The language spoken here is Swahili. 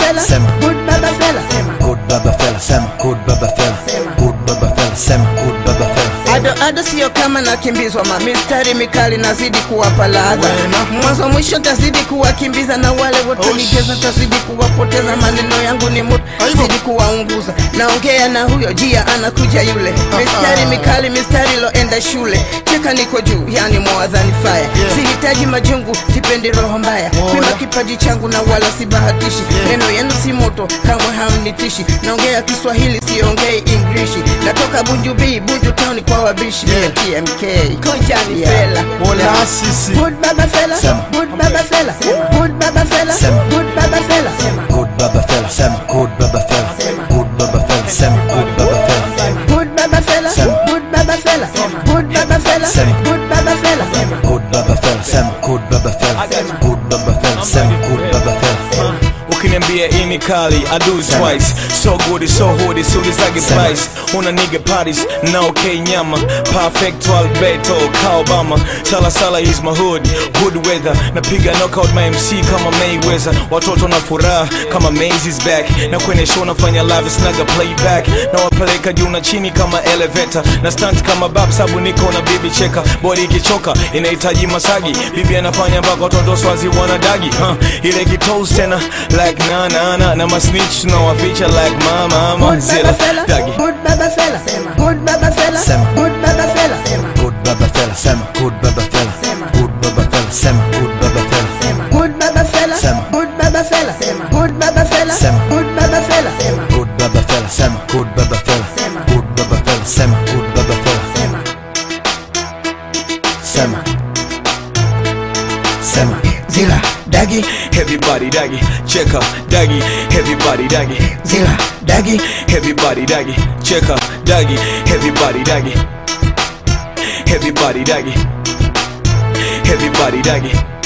fella, Sema. good baba fella, good baba fella sema good baba fella good baba fella sema good baba fella ado ado sio kama nakimbizwa ma mistari mikali nazidi kuwapa ladha mwanzo mwisho tazidi kuwakimbiza na wale wotanigeza tazidi kuwapoteza maneno yangu ni moto zidi kuwaunguza naongea na huyo jia anakuja yule mistari mikali mistari loenda shule cheka niko juu yani mwadhani faya sihitaji majungu sipendi roho mbaya pima kipaji changu na wala sibahatishi neno yenu si moto kamwe hamnitishi naongea kiswahili siongei ingrishi natoka bunju b bunju town kwa wabishi yeah. tmk konjani fela Bola sisi good baba fela Sema. good baba fela good baba fela Sema. good baba fela good baba fella sema good baba fella good baba fella sema good baba fella good baba fela Sema. good baba fela good baba fela Sema. good baba fela good baba fella sema good baba fella good baba fella sema good baba fella ukiniambia hii ni kali I do it twice so good it's so hood it's soon as I get Sema. price una nigga parties na okay nyama perfect Alberto ka Obama sala sala is my hood good weather napiga knockout my MC kama Mayweather watoto na furaha kama Maze is back na kwenye show nafanya live snaga playback na wapeleka juu na chini kama elevator na stunt kama bab sabu niko na bibi cheka body ikichoka inahitaji masagi bibi anafanya mpaka watoto swazi wanadagi huh. ile kitos tena like na na na na masnitch tunawaficha like mama mama good zila baba fela dagi good baba fela good baba fela Sema. good baba fela good baba fella sema good baba fella good baba fella sema good baba fella good baba fela Sema. good baba fela good baba fela Sema. good baba fela good baba fella sema good baba fella good baba fella sema good baba fella sema sema zila dagi everybody dagi check up dagi everybody dagi zila dagi everybody dagi check up dagi everybody dagi everybody dagi everybody dagi